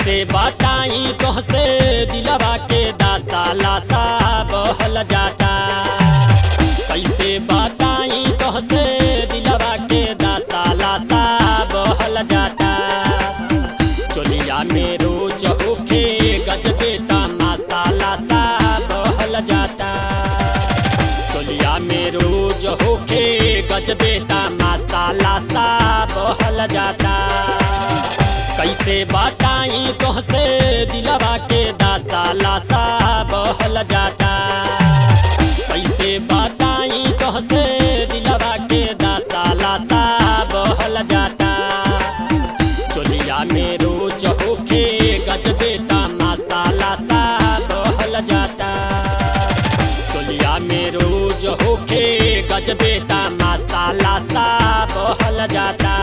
कैसे बताई तोहसे दिलवा के दासा लासा बहल जाता कैसे बताई तोहसे दिलवा के दासा लासा बहल जाता चोलिया में रोज होके गजबे तमाशा लासा बहल जाता चोलिया में रोज होके गजबे तमाशा लासा बहल जाता कैसे बताई तोहसे दिलवा के दासा लासा बहल जाता कैसे बताई तोहसे दिलवा के दासा लासा बहल जाता चोलिया में रोज होके गजबे तमाशा लासा बहल जाता चोलिया में रोज होके गजबे तमाशा लासा बहल जाता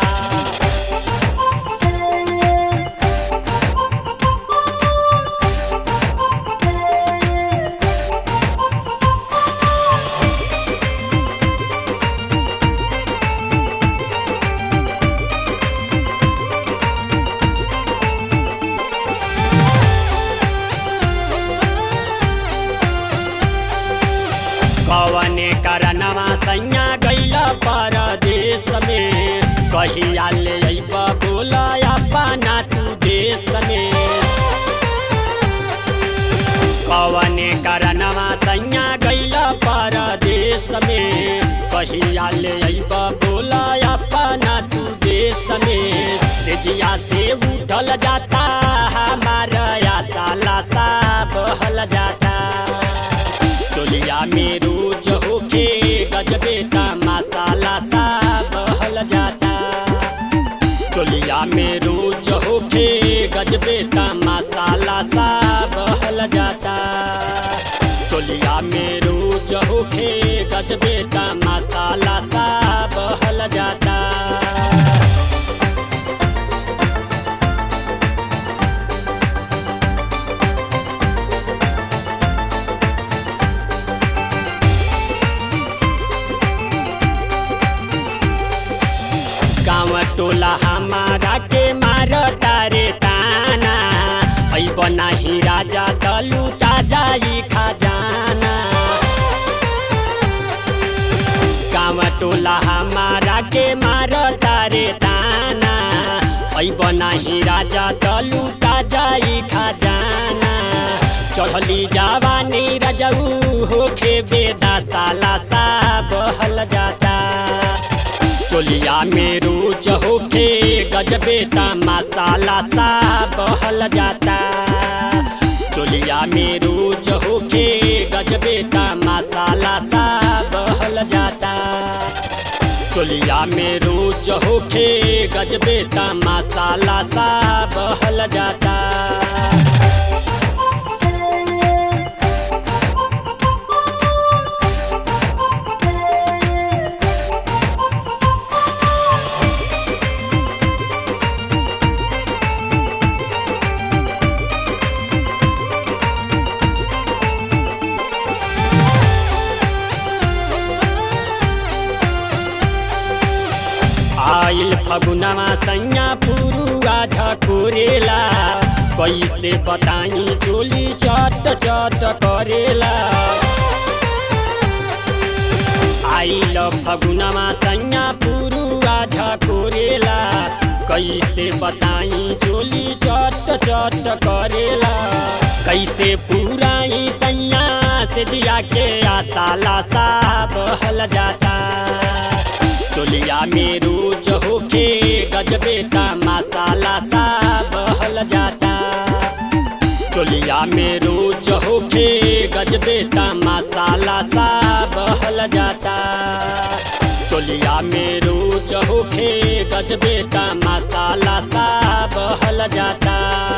कवने करनवा सैया गैल परदेश में कहिया ले अइब बोला अपना तू देश में कवने करनवा सैया गैल परदेश में कहिया ले अइब बोला अपना तू देश में सेजिया से उठल जाता हमारा आशा लाशा बहल जाता चोलिया में रोज होके गजबे तमाशा लाशा बहल जाता चोलिया में रोज होके गजबे तमाशा लाशा बहल जाता चोलिया में रोज होके गजबे तमाशा लाशा बहल जाता गाँव टोला हमारा के मार तारे ताना ऐ बनाही राजा दलू जाई खजाना गाँव टोला हमारा के मार तारे ताना ऐ बनाही राजा दलू जाई खजाना चढ़ली जवानी रजऊ होखे बेदा साला सा बहल जाता चोलिया में रोज होके गजबे तमाशा लाशा बहल जाता चोलिया में रोज होके गजबे तमाशा लाशा बहल जाता चोलिया में रोज होके गजबे तमाशा लाशा बहल जाता आइल फगुनवा सैया पुरुआ झकोरेला कैसे बताई चोली चट चट करेला आइल फगुनवा सैया पुरुआ झकोरेला कैसे बताई चोली चट चट करेला कैसे पुराई सैया से दिया के आशा लाशा बहल जाता चोलिया में रोज होके गजबे तमाशा लाशा बहल जाता चोलिया में रोज होके गजबे तमाशा लाशा बहल जाता चोलिया में रोज होके गजबे तमाशा लाशा बहल जाता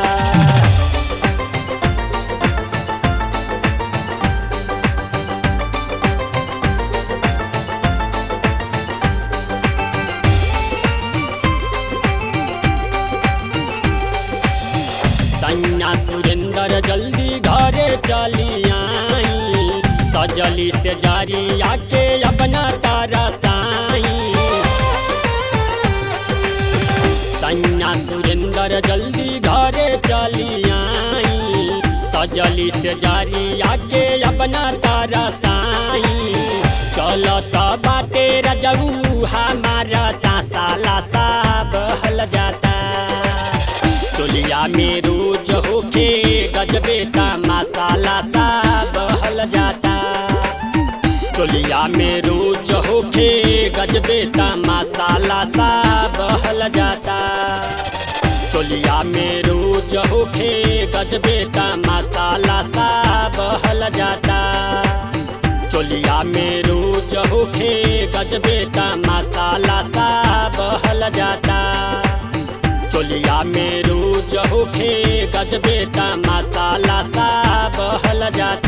सैया सुरेंद्र जल्दी घरे चली आई सजली से जारी आके अपना तारा साई सैया सुरेंद्र जल्दी घरे चली आई सजली से जारी आके अपना तारा साई चलता बाटे रजऊ हमारा सासा लासा बहल जाता चोलिया में रोज होके गजबेटा मसाला सा बहल जाता चोलिया में रोज होके गजबेटा मसाला सा बहल जाता चोलिया में रोज होके गजबेटा मसाला सा बहल जाता चोलिया में रोज होके गजबेटा मसाला सा बहल जाता चोलिया में रोज होके गजबेटा मसाला सा बहल जाता